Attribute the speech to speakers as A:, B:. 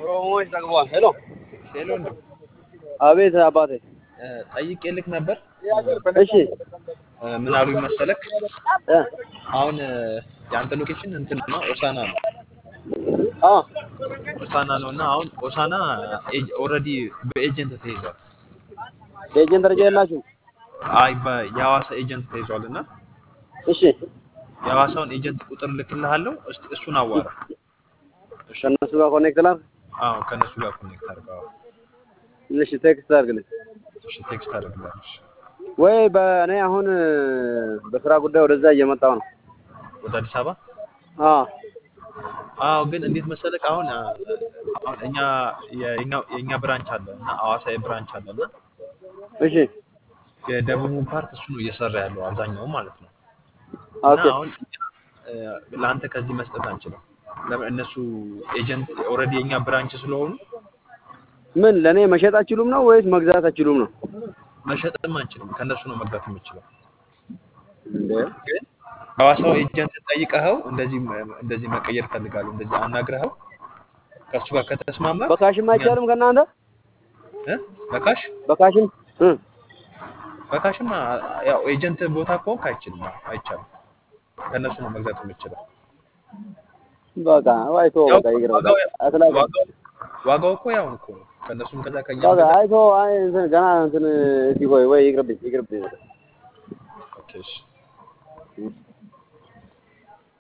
A: ኦሮሞዎች ጠግቧል። ሄሎ
B: ሄሎ ነው
A: አቤት አባቴ።
B: ጠይቄ ልክ ነበር።
A: እሺ
B: እ፣ ምን አሉኝ መሰለክ
A: እ
B: አሁን እ፣ የአንተ ሎኬሽን እንትን ነው ኦሳና ነው
A: አ
B: ኦሳና ነው እና አሁን ኦሳና ኦልሬዲ በኤጀንት ተይዟል።
A: ኤጀንት ደረጃ የላችሁም?
B: አይ በ- የሐዋሳ ኤጀንት ተይዟል እና
A: እሺ
B: የሐዋሳውን ኤጀንት ቁጥር ልክልሃለሁ። እስቲ እሱን አዋራ።
A: ከእነሱ ጋር ኮኔክት ላድርግ?
B: አዎ ከነሱ ጋር ኮኔክት አድርገው።
A: እሺ ቴክስት አድርግልኝ።
B: እሺ ቴክስት አድርግልሃለሁ። እሺ።
A: ወይ በእኔ አሁን በስራ ጉዳይ ወደዛ እየመጣሁ ነው።
B: ወደ አዲስ አበባ
A: አ
B: አዎ ግን እንዴት መሰለክ አሁን አ፣ አሁን እኛ የኛ የኛ ብራንች አለ እና ሐዋሳ ብራንች አለ እና
A: እሺ
B: የደቡቡ ፓርት እሱ ነው እየሰራ ያለው አብዛኛው ማለት ነው። እና
A: ኦኬ
B: አሁን እ፣ ለአንተ ከዚህ መስጠት አንችልም። ለምን እነሱ ኤጀንት ኦልሬዲ የኛ ብራንች ስለሆኑ
A: ምን ለእኔ መሸጥ አትችሉም ነው ወይስ መግዛት አትችሉም ነው?
B: መሸጥም አንችልም። ከእነሱ ነው መግዛት የምችለው።
A: እንዴ
B: ግን ሐዋሳው ኤጀንት ጠይቀኸው እንደዚህ እንደዚህ መቀየር ፈልጋለሁ እንደዚህ አናግረኸው ከእሱ ጋር ከተስማማ
A: በካሽም አይቻልም ከእናንተ
B: እ በካሽ
A: በካሽም እ
B: በካሽማ ያው ኤጀንት ቦታ ከሆንክ አይችልም፣ አዎ፣ አይቻልም። ከእነሱ ነው መግዛት የምችለው።
A: በቃ አይቶ
B: ያው
A: በቃ ይግረው
B: ዋጋው
A: አትላቅ
B: ዋጋው ዋጋው እኮ ያው እኮ ነው። ከእነሱም ከዛ ከኛም
A: በቃ
B: ከዛ
A: አይቶ አይ እንትን ገና እንትን እስኪ ቆይ ወይ ይቅርብኝ ይቅርብኝ
B: ኦኬ እሺ።
A: እሺ